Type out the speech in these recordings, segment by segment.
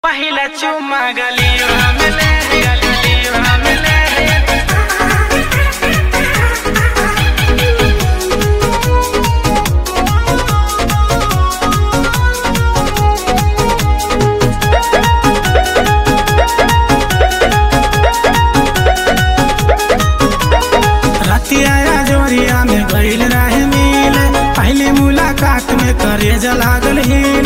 पहिला चुम्मा गलियो हमले गलियो हमले रतिया जोरिया में गईल रहे मिल पहली मुलाकात में करे लागल हिल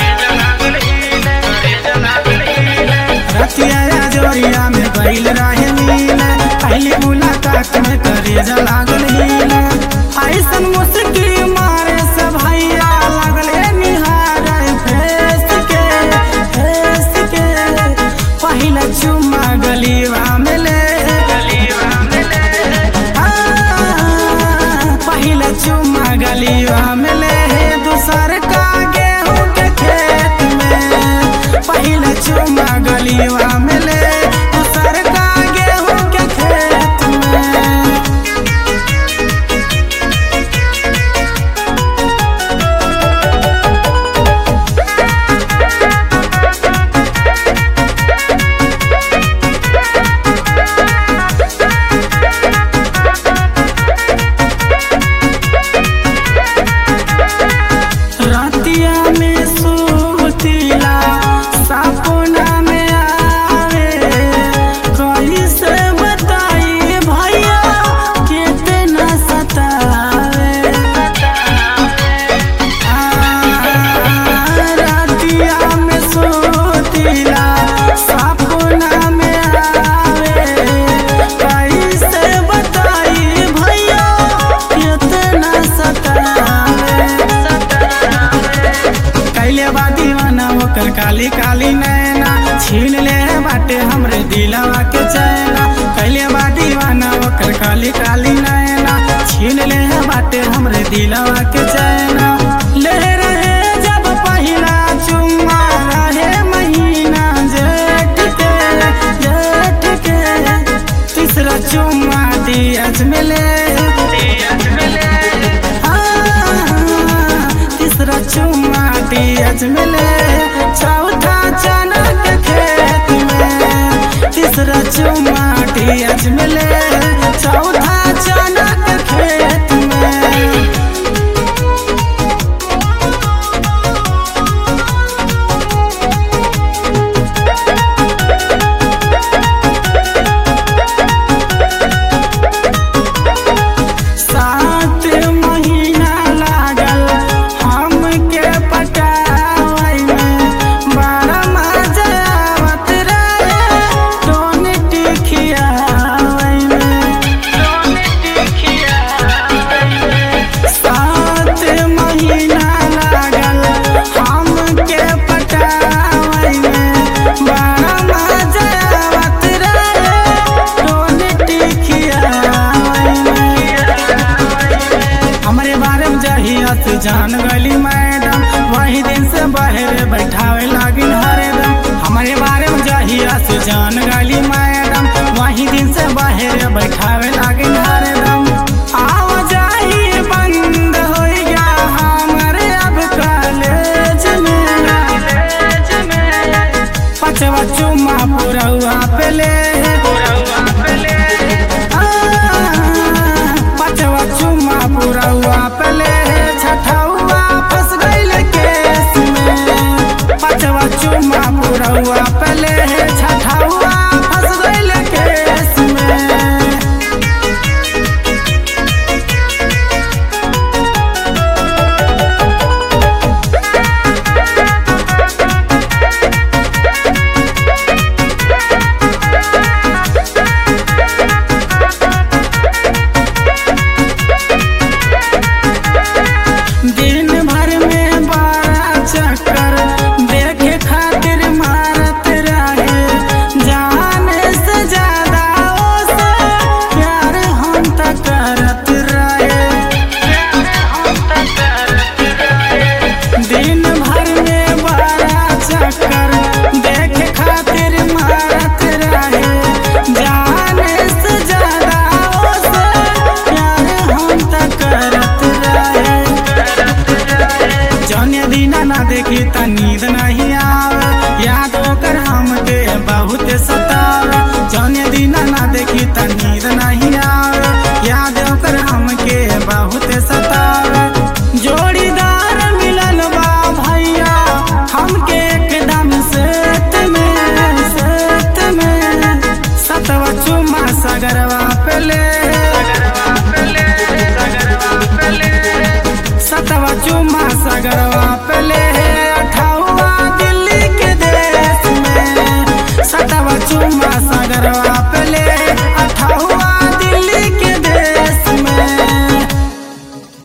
रतिया जोरिया में गईल रहे मिल पहली मुलाकात में करे लागल हिल ऐसन मुस्की मारे से भैया लगले निहार फेस के फेस के पहिला चुम्मा गलीवा में ले पहिला चुम्मा गलिया मिले है दूसर का गेहूं के खेत में पहिला चुम्मा गलिया मिले दूसर का गेहूं के खेत में रातिया में सुतीला सपना में आवे कैसे बताई भैया कितना सतावे आ, रातिया में सुतीला सपना में आवे कैसे बताई भैया कितना सतावे कैले बा दीवाना ओकर काली काली नैना छीन ले बाटे हमरे दिलवा के चैना कैले बा दीवाना ओकर काली काली नैना छीन ले बाटे हमरे दिलवा के चैना ले रहे जब पहिला चुम्मा रहे महीना जेठ के जेठ के तीसरा चुम्मा दियज मिले तीसरा चुम्मा दियज मिले चौथा चना के खेत में तीसरा चुम्मा दियज मिले चौथा चना के खेत में सात महीना लागल हमके पटावै में बड़ा मजा आवत रहे टोन टिकियावै में सात महीना लागल हमके पटावै में बड़ा मजा आवत रहे टोन टिकियावै में हमरे बारे में जहिया से जान गली मैडम वही दिन से बहरे बैठावे लागिन हरदम हमरे बारे में जहिया से जान गली मैडम वही दिन से बहरे बैठावे लागिन हरदम आव जाही बंद हो गया हमरे अब कॉलेज में पचवा चुम्मा पूरा पे ले पचवा चुम्मा पूरा पले छठौआ फंस गईल केस में पचवा चुम्मा पूरा पले छठौआ फंस गईल केस में दिन भर में बारह चक्कर देखे खातिर मारत सगरवा पेले सतवा चुम्मा सगरवा पेले